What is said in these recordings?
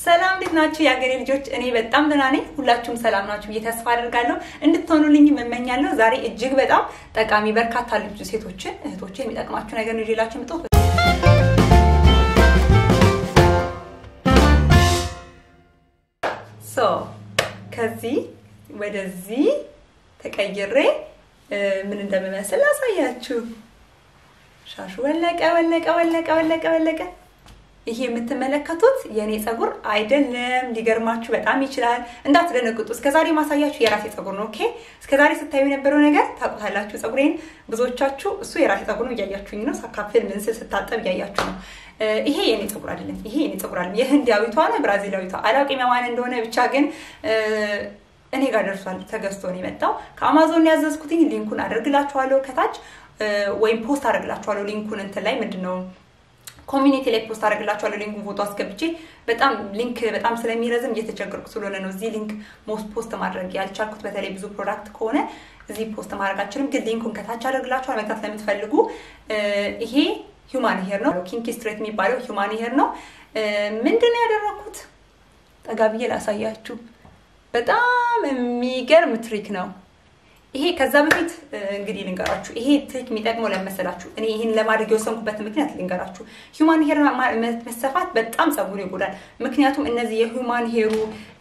ሰላም እንዴት ናችሁ የሀገሬ ልጆች? እኔ በጣም ደህና ነኝ። ሁላችሁም ሰላም ናችሁ ብዬ ተስፋ አደርጋለሁ። እንድትሆኑልኝ እመኛለሁ። ዛሬ እጅግ በጣም ጠቃሚ በርካታ ልጅ ሴቶችን እህቶችን የሚጠቅማችሁ ነገር ነው ይዤላችሁ የመጣሁት። ሶ ከዚህ ወደዚህ ተቀይሬ ምን እንደምመስል ላሳያችሁ። ሻሹ ወለቀ ወለቀ ወለቀ ወለቀ ወለቀ። ይሄ የምትመለከቱት የእኔ ፀጉር አይደለም። ሊገርማችሁ በጣም ይችላል። እንዳትደነግጡ። እስከዛሬ ማሳያችሁ የራሴ ፀጉር ነው። ኦኬ፣ እስከዛሬ ስታዩ የነበረው ነገር ታውቁታላችሁ። ፀጉሬን ብዙዎቻችሁ እሱ የራሴ ፀጉር ነው እያያችሁኝ ነው። ሳካፍል ምን ስል ስታጠብ እያያችሁ ነው። ይሄ የኔ ፀጉር አይደለም። ይሄ የኔ ፀጉር አይደለም። የህንዳዊቷ ነው ብራዚላዊቷ አላውቅም የማን እንደሆነ ብቻ ግን እኔ ጋር ደርሷል። ተገዝቶ ነው የመጣው። ከአማዞን ያዘዝኩትኝ ሊንኩን አደርግላችኋለሁ ከታች ወይም ፖስት አደርግላችኋለሁ ሊንኩን እንትን ላይ ምንድን ነው ኮሚኒቲ ላይ ፖስት አደርግላችኋለሁ ሊንኩን ፎቶ አስገብቼ በጣም ሊንክ በጣም ስለሚረዝም እየተቸገርኩ ስለሆነ ነው እዚህ ሊንክ ሞስት ፖስት ማድረግ ያልቻልኩት በተለይ ብዙ ፕሮዳክት ከሆነ እዚህ ፖስት ማድረግ አልችልም ግን ሊንኩን ከታች አደርግላችኋል መግዛት ለምትፈልጉ ይሄ ሂውማን ሄር ነው ኪንኪ ስትሬት የሚባለው ሂውማን ሄር ነው ምንድን ነው ያደረኩት ጠጋ ብዬ ላሳያችሁ በጣም የሚገርም ትሪክ ነው ይሄ ከዛ በፊት እንግዲህ ልንገራችሁ፣ ይሄ ትሪክ የሚጠቅመው ለመሰላችሁ እኔ ይህን ለማድረግ የወሰንኩበት ምክንያት ልንገራችሁ። ሂውማን ሄር መሰፋት በጣም ፀጉር ይጎዳል። ምክንያቱም እነዚህ የሂውማን ሄሩ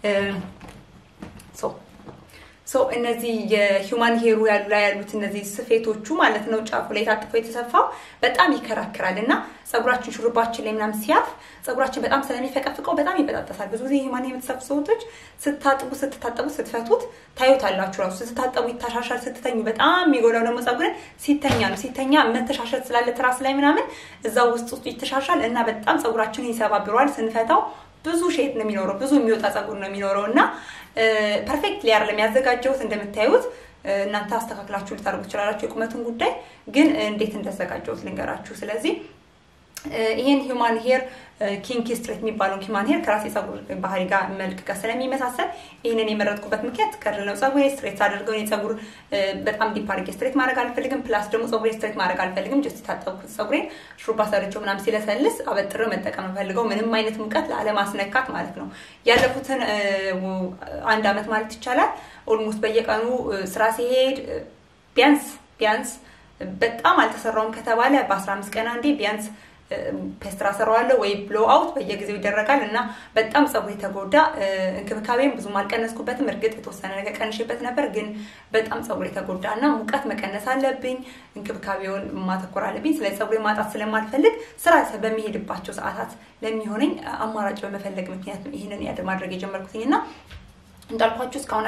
ሶ እነዚህ የሂውማን ሄሩ ያሉ ላይ ያሉት እነዚህ ስፌቶቹ ማለት ነው ጫፉ ላይ ታጥፎ የተሰፋው በጣም ይከራከራል እና ፀጉራችን ሹሩባችን ላይ ምናምን ሲያፍ ፀጉራችን በጣም ስለሚፈቀፍቀው በጣም ይበጣጠሳል። ብዙ ጊዜ ሂውማን የምትሰፉ ሰዎች ስታጥቡ ስትታጠቡ ስትፈቱት ታዩታላችሁ። ራሱ ስትታጠቡ ይታሻሻል። ስትተኙ በጣም የሚጎዳው ደግሞ ፀጉርን ሲተኛ ነው። ሲተኛ መተሻሸት ስላለ ትራስ ላይ ምናምን እዛ ውስጥ ውስጡ ይተሻሻል እና በጣም ፀጉራችንን ይሰባብረዋል። ስንፈታው ብዙ ሼት ነው የሚኖረው፣ ብዙ የሚወጣ ፀጉር ነው የሚኖረው እና ፐርፌክት ሊያር ለሚያዘጋጀውት እንደምታዩት እናንተ አስተካክላችሁ ልታደርጉ ትችላላችሁ። የቁመቱን ጉዳይ ግን እንዴት እንዳዘጋጀውት ልንገራችሁ። ስለዚህ ይህን ሂውማን ሄር ኪንኪ ስትሬት የሚባለው ሂውማን ሄር ከራሴ ፀጉር ባህሪ ጋር መልክ ጋር ስለሚመሳሰል ይህንን የመረጥኩበት ምክንያት ከርል ነው። ፀጉሬ ስትሬት አድርገው እኔ ፀጉር በጣም ዲፕ አድርጌ ስትሬት ማድረግ አልፈልግም። ፕላስ ደግሞ ፀጉሬ ስትሬት ማድረግ አልፈልግም። ጀስት የታጠብኩት ፀጉሬን ሹሩባ ሰርቼው ምናምን ሲለሰልስ አበጥሬው መጠቀም ፈልገው ምንም አይነት ሙቀት ላለማስነካት ማለት ነው። ያለፉትን አንድ አመት ማለት ይቻላል ኦልሞስት በየቀኑ ስራ ሲሄድ ቢያንስ ቢያንስ በጣም አልተሰራውም ከተባለ በአስራ አምስት ቀን አንዴ ቢያንስ ፔስትራ ሰራዋለሁ ወይ ብሎ አውት በየጊዜው ይደረጋል እና በጣም ፀጉር የተጎዳ እንክብካቤም ብዙም አልቀነስኩበትም። እርግጥ የተወሰነ ነገር ቀንሽበት ነበር፣ ግን በጣም ፀጉር የተጎዳ እና ሙቀት መቀነስ አለብኝ፣ እንክብካቤውን ማተኮር አለብኝ። ስለዚህ ፀጉር ማጣት ስለማልፈልግ ስራ በሚሄድባቸው ሰዓታት ለሚሆነኝ አማራጭ በመፈለግ ምክንያት ነው ይህንን ያድ ማድረግ የጀመርኩትኝ እና እንዳልኳችሁ እስካሁን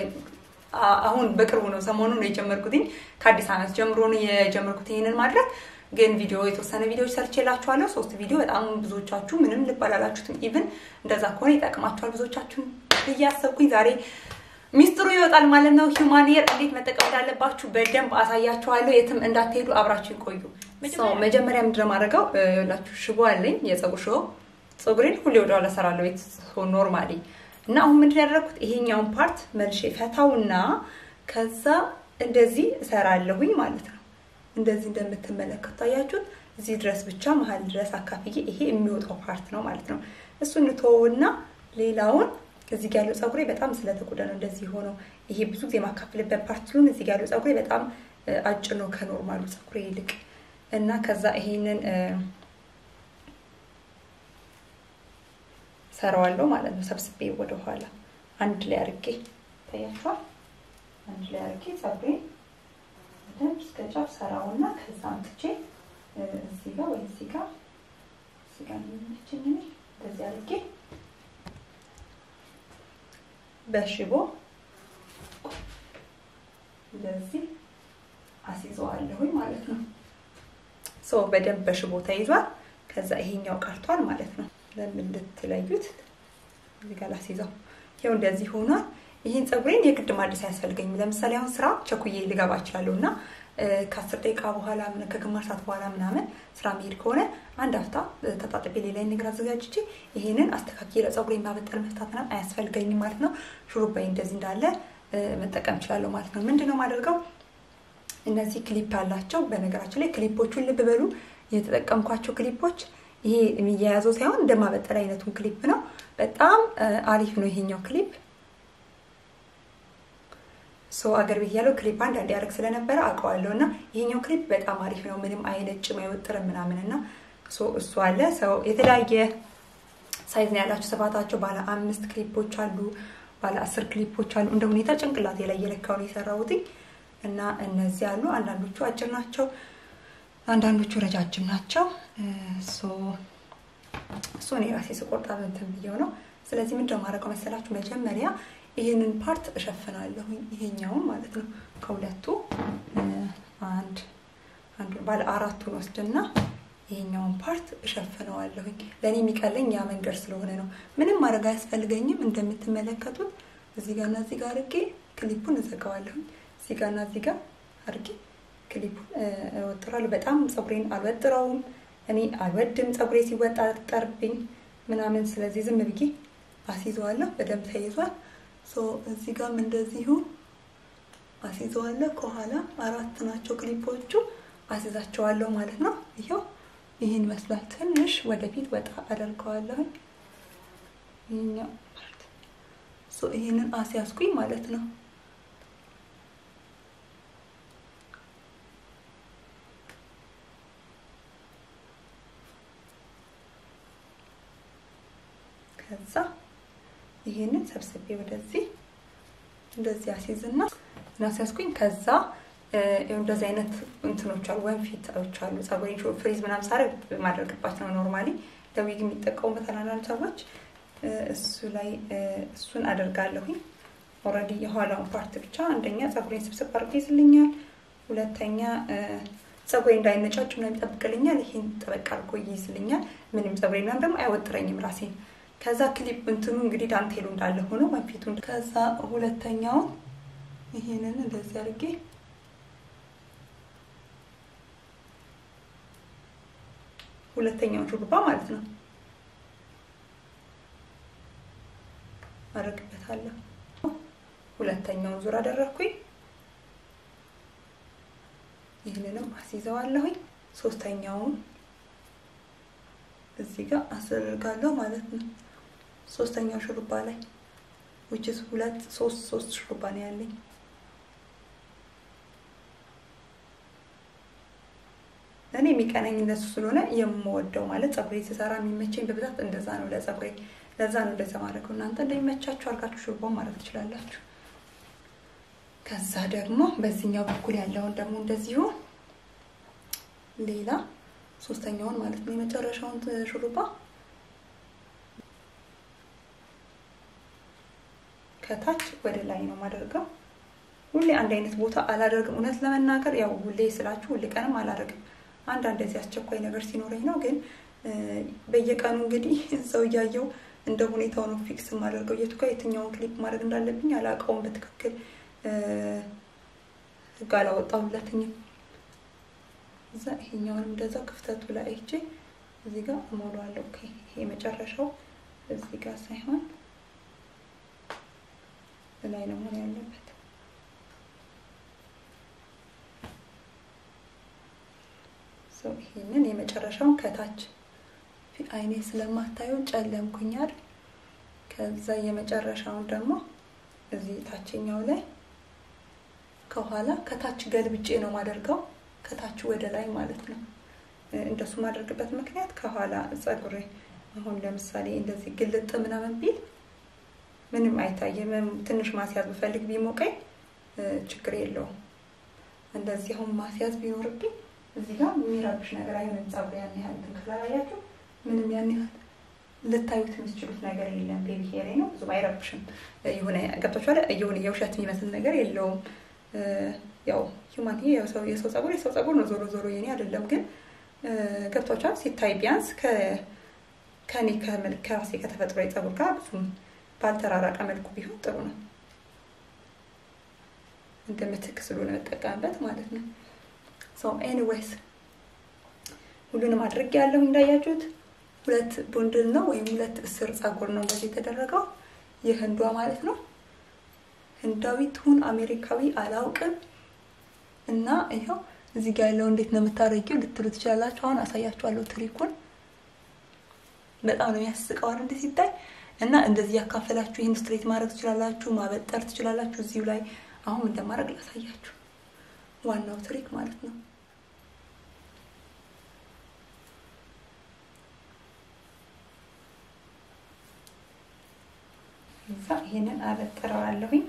አሁን በቅርቡ ነው ሰሞኑን ነው የጀመርኩትኝ። ከአዲስ ዓመት ጀምሮ ነው የጀመርኩት ይህንን ማድረግ ግን ቪዲዮ የተወሰነ ቪዲዮዎች ሰርቼላችኋለሁ። ሶስት ቪዲዮ በጣም ብዙዎቻችሁ ምንም ልብ አላላችሁትም። ኢቭን እንደዛ ከሆነ ይጠቅማችኋል ብዙዎቻችሁን ብዬ አሰብኩኝ። ዛሬ ሚስጥሩ ይወጣል ማለት ነው። ሂውማን ሄር እንዴት መጠቀም እንዳለባችሁ በደንብ አሳያችኋለሁ። የትም እንዳትሄዱ አብራችሁ ይቆዩ። መጀመሪያ ምንድን ነው የማደርገው? ይኸውላችሁ ሽቦ አለኝ፣ የፀጉር ሽቦ። ፀጉሬን ሁሌ ወደኋላ እሰራለሁ ቤት ኖርማሊ እና አሁን ምንድን ያደረኩት ይሄኛውን ፓርት መልሼ ፈታውና ከዛ እንደዚህ እሰራለሁኝ ማለት ነው። እንደዚህ እንደምትመለከቱ ታያችሁት። እዚህ ድረስ ብቻ መሀል ድረስ አካፍዬ ይሄ የሚወጣው ፓርት ነው ማለት ነው። እሱን እንተወውና ሌላውን እዚህ ጋር ያለው ፀጉሬ በጣም ስለተጎዳ ነው እንደዚህ ሆነው። ይሄ ብዙ ጊዜ የማካፍልበት ፓርት ስለሆነ እዚህ ጋር ያለው ፀጉሬ በጣም አጭር ነው ከኖርማሉ ፀጉሬ ይልቅ እና ከዛ ይሄንን ሰራዋለሁ ማለት ነው። ሰብስቤ ወደኋላ አንድ ላይ አርጌ ታያችኋል። አንድ ላይ አርጌ ፀጉሬን በደንብ እስከ ጫፍ ሰራውና ከዛ አምጥቼ እዚህ ጋር ወይ እዚህ ጋር እዚህ ጋር የሚመችኝ እኔ እንደዚህ አድርጌ በሽቦ እንደዚህ አስይዘዋለሁኝ ማለት ነው። ሶ በደንብ በሽቦ ተይዟል። ከዛ ይሄኛው ቀርቷል ማለት ነው። ለምን እንድትለዩት እዚህ ጋር ላስይዘው። ይኸው እንደዚህ ሆኗል። ይህን ፀጉሬን የግድ ማደስ አያስፈልገኝም። ለምሳሌ አሁን ስራ ቸኩዬ ልገባ እችላለሁ እና ከአስር ደቂቃ በኋላ ከግማሽ ሰዓት በኋላ ምናምን ስራ መሄድ ከሆነ አንድ አፍታ ተጣጥቤ ሌላ ነገር አዘጋጅቼ ይሄንን አስተካክዬ ለፀጉሬ ማበጠር መፍታት ምናምን አያስፈልገኝም ማለት ነው። ሹሩባዬ እንደዚህ እንዳለ መጠቀም እችላለሁ ማለት ነው። ምንድን ነው የማደርገው? እነዚህ ክሊፕ አላቸው። በነገራችን ላይ ክሊፖቹን ልብ በሉ። የተጠቀምኳቸው ክሊፖች ይሄ የሚያያዘው ሳይሆን እንደማበጠር አይነቱን ክሊፕ ነው። በጣም አሪፍ ነው ይሄኛው ክሊፕ። ሶ አገር ቤት ያለው ክሊፕ አንድ አንድ ያደርግ ስለነበረ አውቀዋለሁ እና ይሄኛው ክሊፕ በጣም አሪፍ ነው። ምንም አይነጭም አይወጥርም ምናምን እና እሱ አለ። ሰው የተለያየ ሳይዝ ነው ያላቸው። ስፋታቸው ባለ አምስት ክሊፖች አሉ፣ ባለ አስር ክሊፖች አሉ። እንደ ሁኔታ ጭንቅላቴ ላይ የለካው ነው የሰራሁት እና እነዚህ አሉ። አንዳንዶቹ አጭር ናቸው፣ አንዳንዶቹ ረጃጅም ናቸው። እሱ እኔ ራሴ ስቆርጣ እንትን ብዬው ነው። ስለዚህ ምንድን ነው የማደርገው መሰላችሁ? መጀመሪያ ይህንን ፓርት እሸፍናለሁ። ይሄኛውን ማለት ነው ከሁለቱ አንድ አንዱ ባለ አራቱን ወስድና ይሄኛውን ፓርት እሸፍነዋለሁኝ። ለእኔ የሚቀለኝ ያ መንገድ ስለሆነ ነው። ምንም ማድረግ አያስፈልገኝም። እንደምትመለከቱት እዚህ ጋርና እዚህ ጋር አድርጌ ክሊፑን እዘጋዋለሁኝ። እዚህ ጋርና እዚህ ጋር አድርጌ ክሊፑን እወጥራለሁ። በጣም ፀጉሬን አልወጥረውም። እኔ አልወድም ፀጉሬ ሲወጣጠርብኝ ምናምን። ስለዚህ ዝም ብዬ አስይዘዋለሁ። በደንብ ተይዟል። እዚህ ጋርም እንደዚሁ አስይዘዋለሁ። ከኋላ አራት ናቸው ክሊፖቹ። አስይዛቸዋለሁ ማለት ነው። ይኸው ይህን ይመስላል። ትንሽ ወደፊት ወጣ አደርገዋለሁ። ይህኛው ይህንን አስያዝኩኝ ማለት ነው። ከዛ ይህንን ሰብስቤ ወደዚህ እንደዚህ አስይዝና እናስያዝኩኝ ከዛ እንደዚህ አይነት እንትኖች አሉ፣ ወንፊቶች አሉ። ፀጉሬን ፍሪዝ ምናምን ሳረግ ማድረግባቸው ነው ኖርማሊ ለዊግ የሚጠቀሙበት አንዳንድ ሰዎች እሱ ላይ እሱን አደርጋለሁኝ። ኦልሬዲ የኋላውን ፓርት ብቻ አንደኛ ፀጉሬን ስብስብ አድርጎ ይይዝልኛል፣ ሁለተኛ ፀጉሬ እንዳይነጫጭ ምናምን ይጠብቅልኛል። ይሄን ጠበቅ አድርጎ ይይዝልኛል። ምንም ፀጉሬ ምናምን ደግሞ አይወጥረኝም ራሴን። ከዛ ክሊፕ እንትኑ እንግዲህ ዳንቴሉ እንዳለ ሆኖ ወንፊቱ ከዛ ሁለተኛውን ይሄንን እንደዚህ አድርጌ ሁለተኛውን ሹሩባ ማለት ነው አደርግበታለሁ። ሁለተኛውን ዙር አደረግኩኝ። ይህንንም አስይዘዋለሁኝ። ሶስተኛውን እዚህ ጋር አስደርጋለሁ ማለት ነው። ሶስተኛው ሹሩባ ላይ ዊችስ ሁለት ሶስት ሶስት ሹሩባ ነው ያለኝ። እኔ የሚቀናኝ እንደሱ ስለሆነ የምወደው ማለት ፀጉሬ ስሰራ የሚመቸኝ በብዛት እንደዛ ነው። ለፀጉሬ ለዛ ነው እንደዛ ማድረገው። እናንተ እንደሚመቻችሁ አድርጋችሁ ሹሩባውን ማድረግ ትችላላችሁ። ከዛ ደግሞ በዚህኛው በኩል ያለውን ደግሞ እንደዚሁ ሌላ ሶስተኛውን ማለት ነው የመጨረሻውን ሹሩባ ከታች ወደ ላይ ነው ማደርገው። ሁሌ አንድ አይነት ቦታ አላደርግም። እውነት ለመናገር ያው ሁሌ ስላችሁ ሁሌ ቀንም አላደርግም። አንዳንድ እዚህ አስቸኳይ ነገር ሲኖረኝ ነው። ግን በየቀኑ እንግዲህ ሰው እያየው እንደ ሁኔታው ነው ፊክስ የማደርገው። የቱ ጋር የትኛውን ክሊፕ ማድረግ እንዳለብኝ አላውቀውም በትክክል ህግ አላወጣሁለትኝም። እዛ ይሄኛውንም እንደዛ ክፍተቱ ላይ አይቼ እዚህ ጋር እሞላዋለሁ። ኦኬ ይሄ መጨረሻው እዚህ ጋር ሳይሆን ላይ ነው መሆን ያለበት። ሰው ይሄንን የመጨረሻውን ከታች አይኔ ስለማታየው ጨለምኩኛል። ከዛ የመጨረሻውን ደግሞ እዚህ ታችኛው ላይ ከኋላ ከታች ገልብጬ ነው ማደርገው፣ ከታች ወደ ላይ ማለት ነው። እንደሱ ማደርግበት ምክንያት ከኋላ ፀጉሬ አሁን ለምሳሌ እንደዚህ ግልጥ ምናምን ቢል ምንም አይታየም። ትንሽ ማስያዝ ብፈልግ ቢሞቀኝ ችግር የለውም። እንደዚህ አሁን ማስያዝ ቢኖርብኝ እዚህ ጋር የሚረብሽ ነገር አይሆንም። ፀጉሬ ያን ያህል እንትን ካላያችሁ ምንም ያን ያህል ልታዩት የምትችሉት ነገር የለም። ቤቢ ሄሬ ነው ብዙም አይረብሽም። የሆነ ገብቷችኋል። የሆነ የውሸት የሚመስል ነገር የለውም። ያው ሂውማን ይሄ የሰው ፀጉር የሰው ፀጉር ነው። ዞሮ ዞሮ የኔ አይደለም፣ ግን ገብቷችኋል። ሲታይ ቢያንስ ከኔ ከራሴ ከተፈጥሮ ፀጉር ጋር ብዙም ባልተራራቀ መልኩ ቢሆን ጥሩ ነው። እንደ ምትክ ስለሆነ መጠቀምበት ማለት ነው። ሶ ኤኒዌይስ ሁሉንም አድርጌ ያለው እንዳያችሁት ሁለት ቡንድል ነው ወይም ሁለት እስር ፀጉር ነው እንደዚህ የተደረገው የህንዷ ማለት ነው። ህንዳዊ ትሁን አሜሪካዊ አላውቅም። እና ይኸው እዚህ ጋር ያለው እንዴት ነው የምታረጊው ልትሉ ትችላላችሁ። አሁን አሳያችኋለሁ ትሪኩን። በጣም ነው የሚያስቀው እንዴት ሲታይ እና እንደዚህ ያካፈላችሁ ይህን ስትሬት ማድረግ ትችላላችሁ፣ ማበጠር ትችላላችሁ። እዚሁ ላይ አሁን እንደማድረግ ላሳያችሁ። ዋናው ትሪክ ማለት ነው። እዛ ይሄንን አበጥረዋለሁኝ።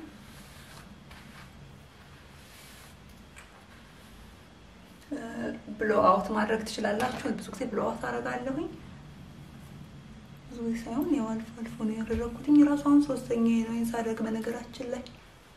ብሎ አውት ማድረግ ትችላላችሁ። ብዙ ጊዜ ብሎ አውት አደርጋለሁኝ። ብዙ ጊዜ ሳይሆን ያው አልፎ አልፎ ነው ያደረኩትኝ። ራሱ አሁን ሶስተኛ ነው ሳደርግ በነገራችን ላይ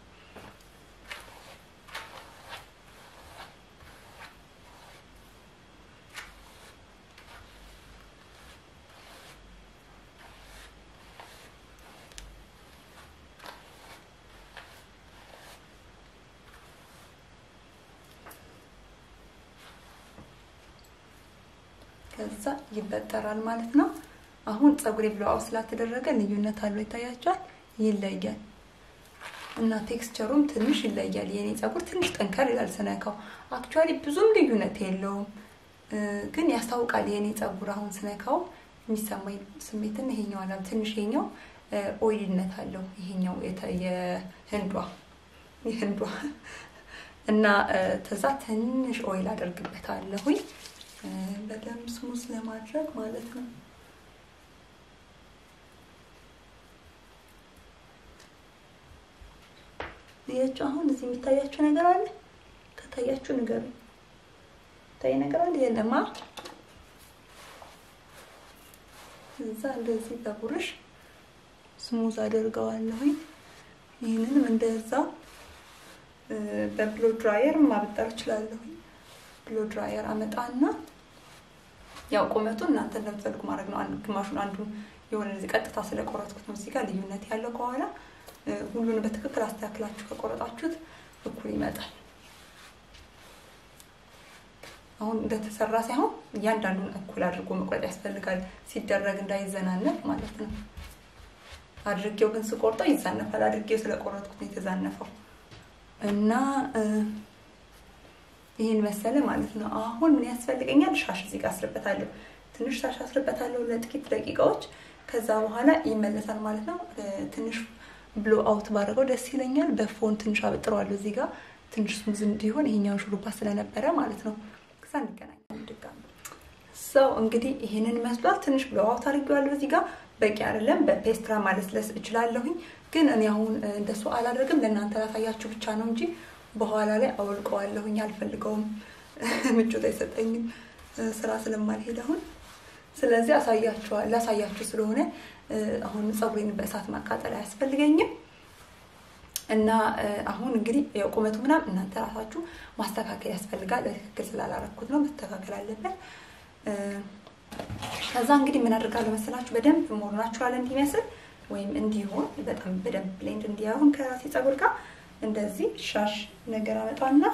ከዛ ይበጠራል ማለት ነው። አሁን ፀጉሬ ብሎው ስላተደረገ ልዩነት አለው ይታያቸዋል። ይለያል እና ቴክስቸሩም ትንሽ ይለያል። የኔ ፀጉር ትንሽ ጠንከር ይላል ስነካው። አክቹዋሊ ብዙም ልዩነት የለውም፣ ግን ያስታውቃል። የኔ ፀጉር አሁን ስነካው የሚሰማኝ ስሜትን ይሄኛው አላ ትንሽ ይሄኛው ኦይልነት አለው። ይሄኛው የህንዷ የህንዷ እና ተዛ ትንሽ ኦይል አደርግበታለሁኝ በደንብ ስሙስ ለማድረግ ማለት ነው። ያቸው አሁን እዚህ የሚታያችሁ ነገር አለ። ከታያችሁ ንገሩ። ታይ ነገር አለ የለማ። እዛ እንደዚህ በቡርሽ ስሙዝ አደርገዋለሁኝ። ይህንንም እንደዛው በብሎ ድራየር ማበጠር እችላለሁኝ። ብሎ ድራየር አመጣና ያው ቁመቱ እናንተ እንደምትፈልጉ ማድረግ ነው። አንዱ ግማሹን አንዱን የሆነ እዚህ ቀጥታ ስለቆረጥኩት ነው እዚህ ጋር ልዩነት ያለው ከኋላ ሁሉንም በትክክል አስተካክላችሁ ከቆረጣችሁት እኩል ይመጣል። አሁን እንደተሰራ ሳይሆን እያንዳንዱን እኩል አድርጎ መቁረጥ ያስፈልጋል፣ ሲደረግ እንዳይዘናነፍ ማለት ነው። አድርጌው ግን ስቆርጠው ይዛነፋል። አድርጌው ስለቆረጥኩት ነው የተዛነፈው እና ይህን መሰለ ማለት ነው። አሁን ምን ያስፈልገኛል? ሻሽ እዚህ ጋር አስርበታለሁ። ትንሽ ሻሽ አስርበታለሁ ለጥቂት ደቂቃዎች። ከዛ በኋላ ይመለሳል ማለት ነው። ትንሽ ብሎ አውት ባደረገው ደስ ይለኛል። በፎን ትንሽ አበጥረዋለሁ እዚህ ጋር ትንሽ ስሙዝ እንዲሆን ይሄኛውን ሹሩባ ስለነበረ ማለት ነው። ከዛ እንገናኛለን ድጋሚ። ሰው እንግዲህ ይሄንን መስሏል። ትንሽ ብሎ አውት አድርጌዋለሁ እዚህ ጋር በቂ አይደለም። በፔስትራ ማለስለስ እችላለሁኝ፣ ግን እኔ አሁን እንደሱ አላደርግም። ለእናንተ ላሳያችሁ ብቻ ነው እንጂ በኋላ ላይ አውልቀዋለሁኝ። አልፈልገውም፣ ምቾት አይሰጠኝም ስራ ስለማልሄድ አሁን። ስለዚህ አሳያችኋል ላሳያችሁ ስለሆነ አሁን ፀጉሬን በእሳት ማቃጠል አያስፈልገኝም። እና አሁን እንግዲህ ያው ቁመቱ ምናምን እናንተ ራሳችሁ ማስተካከል ያስፈልጋል። በትክክል ስላላረኩት ነው፣ መስተካከል አለበት። ከዛ እንግዲህ ምን አድርጋለሁ መሰላችሁ በደንብ ሞር ናቹራል እንዲመስል ወይም እንዲሆን በጣም በደንብ ብሌንድ እንዲያሁን ከራሴ ፀጉር ጋር እንደዚህ ሻሽ ነገር አመጣና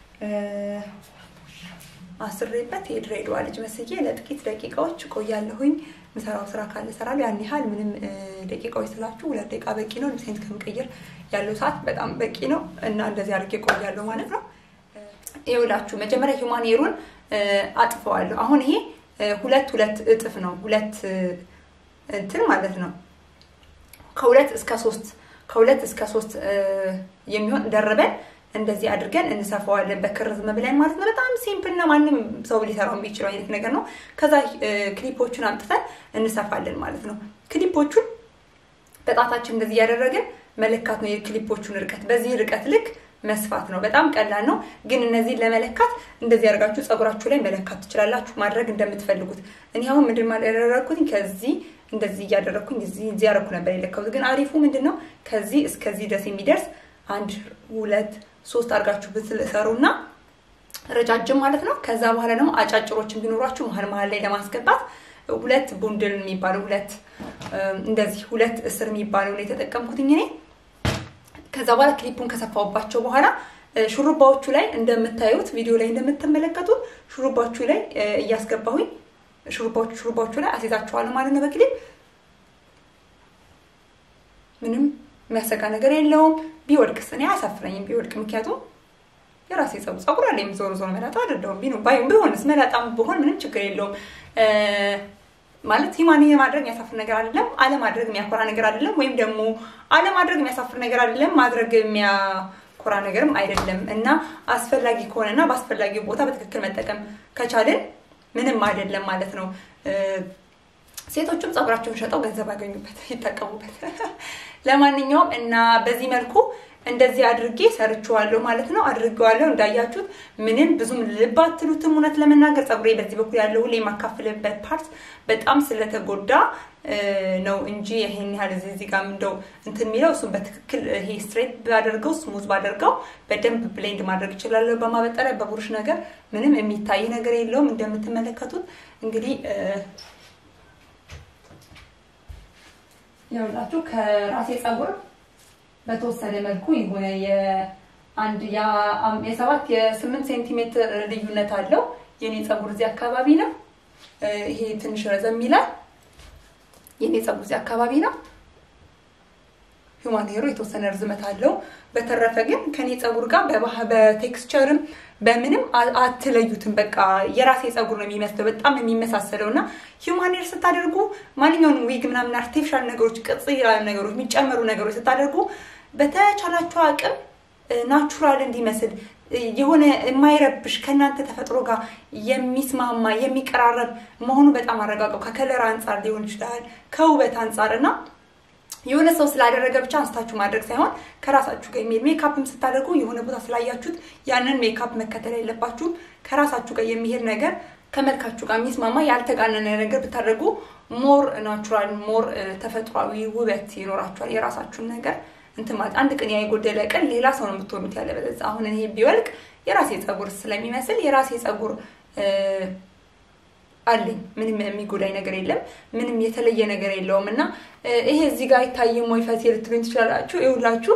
አስሬበት የድሬዳዋ ልጅ መስዬ ለጥቂት ደቂቃዎች ቆያለሁኝ። ምሰራው ስራ ካለ እሰራለሁ። ያን ያህል ምንም ደቂቃዎች ስላችሁ ሁለት ደቂቃ በቂ ነው። ልብሴን ከምቀይር ያለው ሰዓት በጣም በቂ ነው እና እንደዚህ አድርጌ ቆያለሁ ማለት ነው። ይኸውላችሁ መጀመሪያ ሂውማን ሄሩን አጥፈዋለሁ። አሁን ይሄ ሁለት ሁለት እጥፍ ነው። ሁለት እንትን ማለት ነው ከሁለት እስከ ሶስት ከሁለት እስከ ሶስት የሚሆን ደርበን እንደዚህ አድርገን እንሰፋዋለን በክር ዝም ብለን ማለት ነው። በጣም ሲምፕል እና ማንም ሰው ሊሰራው የሚችለው አይነት ነገር ነው። ከዛ ክሊፖቹን አምጥተን እንሰፋለን ማለት ነው። ክሊፖቹን በጣታችን እንደዚህ እያደረግን መለካት ነው የክሊፖቹን ርቀት። በዚህ ርቀት ልክ መስፋት ነው። በጣም ቀላል ነው። ግን እነዚህን ለመለካት እንደዚህ ያደርጋችሁ ፀጉራችሁ ላይ መለካት ትችላላችሁ፣ ማድረግ እንደምትፈልጉት። እኔ አሁን ምንድን ማለት ያደረግኩት ከዚህ እንደዚህ እያደረግኩኝ እዚህ እዚህ ያደረኩ ነበር የለካሁት። ግን አሪፉ ምንድን ነው ከዚህ እስከዚህ ድረስ የሚደርስ አንድ ሁለት ሶስት አድርጋችሁ ብትሰሩና ረጃጅም ማለት ነው። ከዛ በኋላ ደግሞ አጫጭሮችን ቢኖሯችሁ መሀል መሀል ላይ ለማስገባት ሁለት ቡንድል የሚባለው ሁለት እንደዚህ ሁለት እስር የሚባለውን የተጠቀምኩትኝ እኔ። ከዛ በኋላ ክሊፑን ከሰፋውባቸው በኋላ ሹሩባዎቹ ላይ እንደምታዩት ቪዲዮ ላይ እንደምትመለከቱት ሹሩባዎቹ ላይ እያስገባሁኝ ሹሩባዎቹ ሹሩባዎቹ ላይ አስይዛቸዋለሁ ማለት ነው በክሊፕ ምንም የሚያሰጋ ነገር የለውም። ቢወድቅስ እኔ አያሳፍረኝም ቢወድቅ፣ ምክንያቱም የራሴ ፀጉር ፀጉር አለ ዞሮ ዞሮ መላጣ አይደለሁም። ቢሆን ቢሆንስ መላጣም ብሆን ምንም ችግር የለውም። ማለት ሂማን ማድረግ የሚያሳፍር ነገር አይደለም። አለማድረግ የሚያኮራ ነገር አይደለም። ወይም ደግሞ አለማድረግ የሚያሳፍር ነገር አይደለም። ማድረግ የሚያኮራ ነገርም አይደለም እና አስፈላጊ ከሆነና በአስፈላጊ ቦታ በትክክል መጠቀም ከቻልን ምንም አይደለም ማለት ነው። ሴቶቹም ፀጉራቸውን ሸጠው ገንዘብ ያገኙበት ይጠቀሙበት። ለማንኛውም እና በዚህ መልኩ እንደዚህ አድርጌ ሰርችዋለሁ ማለት ነው። አድርጌዋለሁ እንዳያችሁት ምንም ብዙም ልብ አትሉትም። እውነት ለመናገር ፀጉሬ በዚህ በኩል ያለው ሁሌ የማካፍልበት ፓርት በጣም ስለተጎዳ ነው እንጂ ይሄን ያህል እዚህ እዚህ ጋር እንደው እንትን የሚለው እሱም በትክክል ይሄ ስትሬት ባደርገው ስሙዝ ባደርገው በደንብ ብሌንድ ማድረግ እችላለሁ። በማበጠሪያ በቡሩሽ ነገር ምንም የሚታይ ነገር የለውም። እንደምትመለከቱት እንግዲህ ይኸውላችሁ ከራሴ ፀጉር በተወሰነ መልኩ የሆነ የአንድ የሰባት የስምንት ሴንቲሜትር ልዩነት አለው። የኔ ፀጉር እዚህ አካባቢ ነው። ይሄ ትንሽ ረዘም ይላል። የኔ ፀጉር እዚህ አካባቢ ነው። ሂውማን ሄሮ የተወሰነ ርዝመት አለው። በተረፈ ግን ከኔ ፀጉር ጋር በቴክስቸርም በምንም አትለዩትም። በቃ የራሴ ፀጉር ነው የሚመስለው፣ በጣም የሚመሳሰለው እና ሂውማን ሄር ስታደርጉ ማንኛውንም ዊግ ምናምን አርቲፊሻል ነገሮች፣ ቅጽ ያሉ ነገሮች፣ የሚጨመሩ ነገሮች ስታደርጉ በተቻላቸው አቅም ናቹራል እንዲመስል የሆነ የማይረብሽ ከእናንተ ተፈጥሮ ጋር የሚስማማ የሚቀራረብ መሆኑ በጣም አረጋገው። ከከለር አንጻር ሊሆን ይችላል፣ ከውበት አንጻር እና የሆነ ሰው ስላደረገ ብቻ አንስታችሁ ማድረግ ሳይሆን ከራሳችሁ ጋር የሚሄድ ሜካፕም ስታደርጉ የሆነ ቦታ ስላያችሁት ያንን ሜካፕ መከተል የለባችሁም። ከራሳችሁ ጋር የሚሄድ ነገር ከመልካችሁ ጋር የሚስማማ ያልተጋነነ ነገር ብታደርጉ ሞር ናቹራል ሞር ተፈጥሯዊ ውበት ይኖራችኋል። የራሳችሁን ነገር እንትን ማለት አንድ ቀን ያ የጎደለ ቀን ሌላ ሰው ነው የምትሆኑት። ያለበለዚያ አሁን እኔ ቢወልቅ የራሴ ፀጉር ስለሚመስል የራሴ ፀጉር አለኝ። ምንም የሚጎዳኝ ነገር የለም። ምንም የተለየ ነገር የለውም እና ይሄ እዚህ ጋር አይታይም ወይ ፈቴ ልትሉኝ ትችላላችሁ። ይኸውላችሁ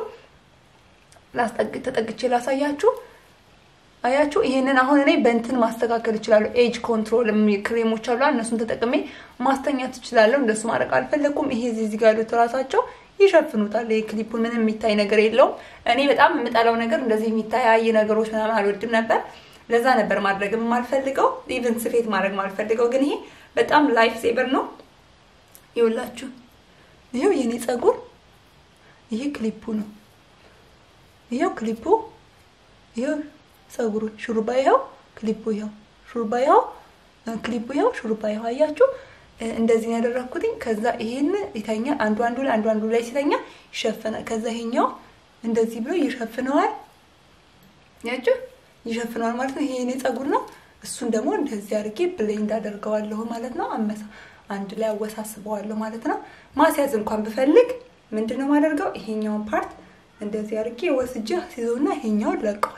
ተጠግቼ ላሳያችሁ። አያችሁ፣ ይሄንን አሁን እኔ በእንትን ማስተካከል እችላለሁ። ኤጅ ኮንትሮል ክሬሞች አሉ፣ እነሱን ተጠቅሜ ማስተኛት እችላለሁ። እንደሱ ማድረግ አልፈለኩም። ይሄ እዚህ ጋር ያሉት ራሳቸው ይሸፍኑታል። ይሄ ክሊፑን ምንም የሚታይ ነገር የለውም። እኔ በጣም የምጠላው ነገር እንደዚህ የሚታያይ ነገሮች ምናምን አልወድም ነበር። ለዛ ነበር ማድረግ የማልፈልገው ኢቨን ስፌት ማድረግ ማልፈልገው። ግን ይሄ በጣም ላይፍ ሴቨር ነው። ይኸውላችሁ፣ ይኸው የኔ ፀጉር፣ ይሄ ክሊፑ ነው። ይኸው ክሊፑ፣ ይኸው ፀጉሩ፣ ሹሩባ ይኸው፣ ክሊፑ ይኸው፣ ሹሩባ ይኸው፣ ክሊፑ ይኸው፣ ሹሩባ ይኸው። አያችሁ እንደዚህ ነው ያደረኩትኝ። ከዛ ይሄን ይተኛል አንዱ አንዱ ላይ አንዱ አንዱ ላይ ሲተኛ ይሸፍናል። ከዛ ይሄኛው እንደዚህ ብሎ ይሸፍነዋል። ያችሁ ይሸፍነዋል ማለት ነው። ይሄ የኔ ፀጉር ነው። እሱን ደግሞ እንደዚህ አድርጌ ብሌንድ አደርገዋለሁ ማለት ነው። አመሳ አንድ ላይ አወሳስበዋለሁ ማለት ነው። ማስያዝ እንኳን ብፈልግ ምንድን ነው የማደርገው? ይሄኛውን ፓርት እንደዚህ አድርጌ ወስጄ ሲዞና ይሄኛውን ለቀዋለሁ።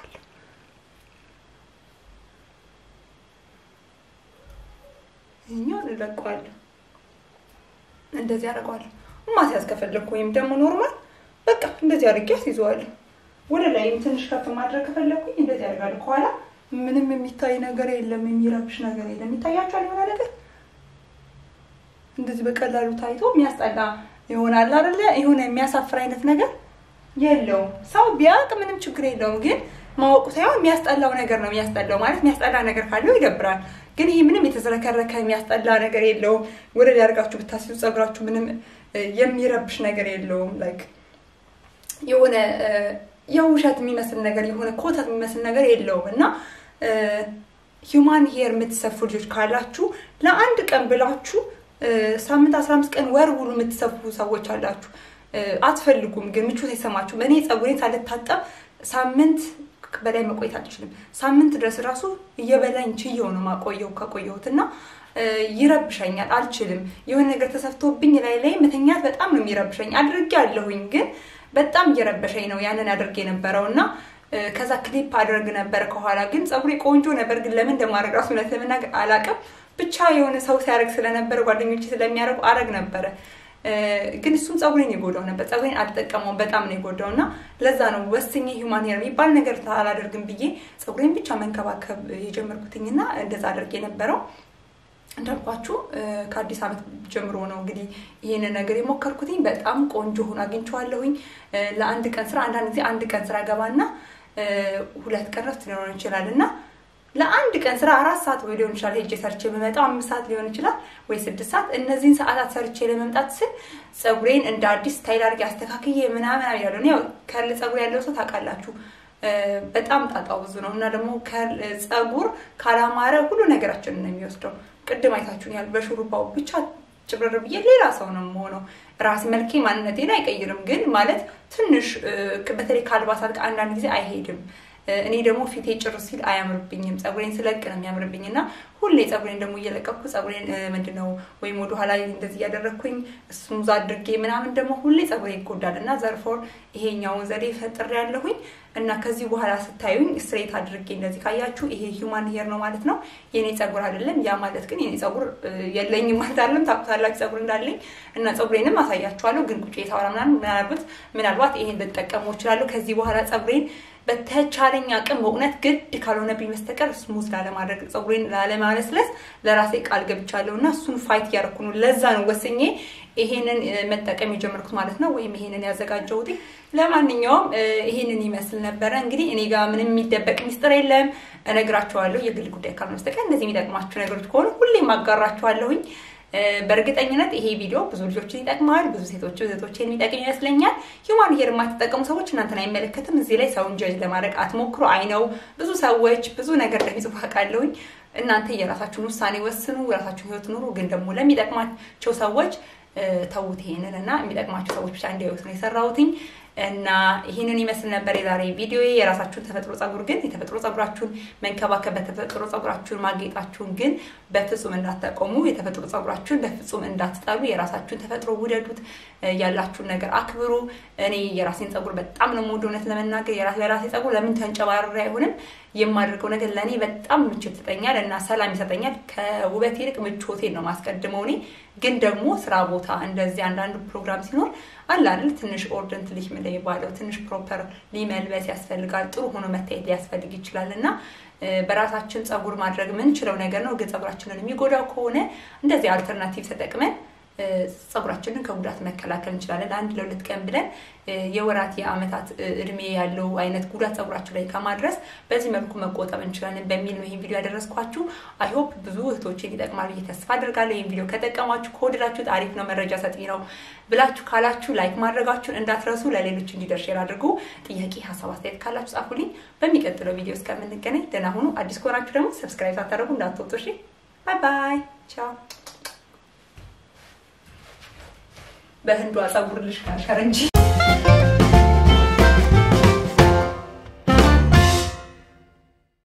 ይሄኛውን እለቀዋለሁ። እንደዚህ አደርገዋለሁ። ማስያዝ ከፈለግኩ ወይም ደግሞ ኖርማል በቃ እንደዚህ አድርጌ አስይዘዋለሁ። ወደ ላይም ትንሽ ከፍ ማድረግ ከፈለግኩኝ እንደዚህ አደርጋለሁ። ከኋላ ምንም የሚታይ ነገር የለም፣ የሚረብሽ ነገር የለም። ይታያችኋል የሆነ ነገር እንደዚህ በቀላሉ ታይቶ የሚያስጠላ ይሆናል አይደለ? የሆነ የሚያሳፍር አይነት ነገር የለውም። ሰው ቢያውቅ ምንም ችግር የለውም። ግን ማወቁ ሳይሆን የሚያስጠላው ነገር ነው የሚያስጠላው። ማለት የሚያስጠላ ነገር ካለው ይደብራል። ግን ይሄ ምንም የተዝረከረከ የሚያስጠላ ነገር የለውም። ወደ ላይ አድርጋችሁ ብታስይዙ ፀጉራችሁ ምንም የሚረብሽ ነገር የለውም። ላይክ የሆነ የውሸት የሚመስል ነገር የሆነ ኮተት የሚመስል ነገር የለውም እና ሂውማን ሄር የምትሰፉ ልጆች ካላችሁ ለአንድ ቀን ብላችሁ ሳምንት አስራ አምስት ቀን ወር ሙሉ የምትሰፉ ሰዎች አላችሁ። አትፈልጉም፣ ግን ምቾት አይሰማችሁም። እኔ ፀጉሬን ሳልታጠብ ሳምንት በላይ መቆየት አልችልም። ሳምንት ድረስ ራሱ እየበላኝ ችየው ነው ማቆየው ከቆየሁት እና ይረብሸኛል፣ አልችልም። የሆነ ነገር ተሰፍቶብኝ ላይ ላይ መተኛት በጣም ነው የሚረብሸኝ። አድርጌ አለሁኝ ግን በጣም እየረበሸኝ ነው ያንን አድርጌ የነበረው እና ከዛ ክሊፕ አድርግ ነበር ከኋላ ግን ፀጉሬ ቆንጆ ነበር። ግን ለምን እንደማድረግ ራሱ እውነት ለመናገር አላውቅም። ብቻ የሆነ ሰው ሲያደርግ ስለነበረ ጓደኞች ስለሚያደርጉ አረግ ነበረ። ግን እሱም ፀጉሬን የጎዳው ነበር። ፀጉሬን አልጠቀመውም፣ በጣም ነው የጎዳው እና ለዛ ነው ወስኜ ሂውማን ሄር የሚባል ነገር አላደርግም ብዬ ፀጉሬን ብቻ መንከባከብ የጀመርኩትኝ እና እንደዛ አድርግ የነበረው እንዳልኳችሁ ከአዲስ ዓመት ጀምሮ ነው እንግዲህ ይህንን ነገር የሞከርኩትኝ። በጣም ቆንጆ ሆኖ አግኝቼዋለሁኝ። ለአንድ ቀን ስራ አንዳንድ ጊዜ አንድ ቀን ስራ ገባና ሁለት ቀን ረፍት ሊኖረን ይችላል እና ለአንድ ቀን ስራ አራት ሰዓት ወይ ሊሆን ይችላል ሄጄ ሰርቼ የምመጣው አምስት ሰዓት ሊሆን ይችላል ወይ ስድስት ሰዓት። እነዚህን ሰዓታት ሰርቼ ለመምጣት ስል ፀጉሬን እንደ አዲስ ስታይል አድርጌ አስተካክዬ ምናምን ያለው ያው ከርል ፀጉር ያለው ሰው ታውቃላችሁ በጣም ጣጣው ብዙ ነው እና ደግሞ ፀጉር ካላማረ ሁሉ ነገራችንን ነው የሚወስደው። ቅድም አይታችሁኛል። በሹሩባው ብቻ ጭብረር ብዬ ሌላ ሰው ነው የምሆነው። ራስ መልኬ ማንነቴን አይቀይርም፣ ግን ማለት ትንሽ በተለይ ከአልባሳት ጋር አንዳንድ ጊዜ አይሄድም። እኔ ደግሞ ፊቴ ጭር ሲል አያምርብኝም። ፀጉሬን ስለቅ ነው የሚያምርብኝ እና ሁሌ ፀጉሬን ደግሞ እየለቀኩ ፀጉሬን ምንድነው ወይም ወደኋላ እንደዚህ እያደረግኩኝ ስሙዝ አድርጌ ምናምን ደግሞ ሁሌ ፀጉሬ ይጎዳል እና ዘርፎር ይሄኛውን ዘዴ ፈጥሬ ያለሁኝ እና ከዚህ በኋላ ስታዩኝ ስትሬት አድርጌ እንደዚህ ካያችሁ ይሄ ሂውማን ሄር ነው ማለት ነው። የኔ ፀጉር አይደለም። ያ ማለት ግን የኔ ፀጉር የለኝም ማለት አይደለም። ታውቁታላችሁ ፀጉር እንዳለኝ እና ፀጉሬንም አሳያችኋለሁ። ግን ቁጭ የታወራ ምናምን ምናልባት ምናልባት ይሄን ልጠቀመው እችላለሁ ከዚህ በኋላ ፀጉሬን በተቻለኝ አቅም በእውነት ግድ ካልሆነብኝ በስተቀር ስሙዝ ላለማድረግ ፀጉሬን ላለማለስለስ ለራሴ ቃል ገብቻለሁ እና እሱን ፋይት እያደረኩ ነው። ለዛ ነው ወስኜ ይሄንን መጠቀም የጀመርኩት ማለት ነው፣ ወይም ይሄንን ያዘጋጀሁት። ለማንኛውም ይሄንን ይመስል ነበረ። እንግዲህ እኔ ጋር ምንም የሚደበቅ ሚስጥር የለም፣ እነግራችኋለሁ። የግል ጉዳይ ካልሆነ በስተቀር እንደዚህ የሚጠቅማችሁ ነገሮች ከሆኑ ሁሌም አጋራችኋለሁኝ። በእርግጠኝነት ይሄ ቪዲዮ ብዙ ልጆችን ይጠቅማል፣ ብዙ ሴቶች እህቶችን የሚጠቅም ይመስለኛል። ሂውማን ሄር የማትጠቀሙ ሰዎች እናንተን አይመለከትም። እዚህ ላይ ሰውን ጀጅ ለማድረግ አትሞክሩ። አይ ነው ብዙ ሰዎች ብዙ ነገር እንደሚጽፉ አውቃለሁኝ። እናንተ የራሳችሁን ውሳኔ ወስኑ፣ የራሳችሁን ህይወት ኑሩ። ግን ደግሞ ለሚጠቅማቸው ሰዎች ተዉት ይሄንን እና የሚጠቅማቸው ሰዎች ብቻ እንዲያዩት ነው የሰራሁትኝ። እና ይህንን ይመስል ነበር የዛሬ ቪዲዮ። የራሳችሁን ተፈጥሮ ፀጉር ግን የተፈጥሮ ፀጉራችሁን መንከባከብ በተፈጥሮ ፀጉራችሁን ማጌጣችሁን ግን በፍጹም እንዳታቆሙ፣ የተፈጥሮ ፀጉራችሁን በፍጹም እንዳትጠሉ፣ የራሳችሁን ተፈጥሮ ውደዱት፣ ያላችሁን ነገር አክብሩ። እኔ የራሴን ፀጉር በጣም ነው የምወደው። እውነት ለመናገር የራሴ ፀጉር ለምን ተንጨባረረ አይሆንም የማደርገው ነገር ለእኔ በጣም ምቾት ይሰጠኛል እና ሰላም ይሰጠኛል። ከውበት ይልቅ ምቾቴን ነው ማስቀድመው። እኔ ግን ደግሞ ስራ ቦታ እንደዚህ አንዳንድ ፕሮግራም ሲኖር አለ አይደል ትንሽ ኦርደንት ልጅ ምን የሚባለው ትንሽ ፕሮፐር ሊመልበስ ያስፈልጋል። ጥሩ ሆኖ መታየት ሊያስፈልግ ይችላል እና በራሳችን ፀጉር ማድረግ የምንችለው ነገር ነው። ግን ፀጉራችንን የሚጎዳው ከሆነ እንደዚህ አልተርናቲቭ ተጠቅመን ፀጉራችንን ከጉዳት መከላከል እንችላለን። ለአንድ ለሁለት ቀን ብለን የወራት የአመታት እድሜ ያለው አይነት ጉዳት ፀጉራችን ላይ ከማድረስ በዚህ መልኩ መቆጠብ እንችላለን በሚል ነው ይህን ቪዲዮ ያደረስኳችሁ። አይሆፕ ብዙ እህቶችን ይጠቅማል ብዬ ተስፋ አድርጋለሁ። ይህን ቪዲዮ ከጠቀማችሁ ከወደዳችሁት አሪፍ ነው መረጃ ሰጪ ነው ብላችሁ ካላችሁ ላይክ ማድረጋችሁን እንዳትረሱ። ለሌሎች እንዲደርስ ሼር አድርጉ። ጥያቄ፣ ሀሳብ፣ አስተያየት ካላችሁ ጻፉልኝ። በሚቀጥለው ቪዲዮ እስከምንገናኝ ደህና ሁኑ። አዲስ ከሆናችሁ ደግሞ ሰብስክራይብ ሳታደርጉ እንዳትወጡ። እሺ፣ ባይ ባይ፣ ቻው። በህንዷ ፀጉር ልሽ ካሸር እንጂ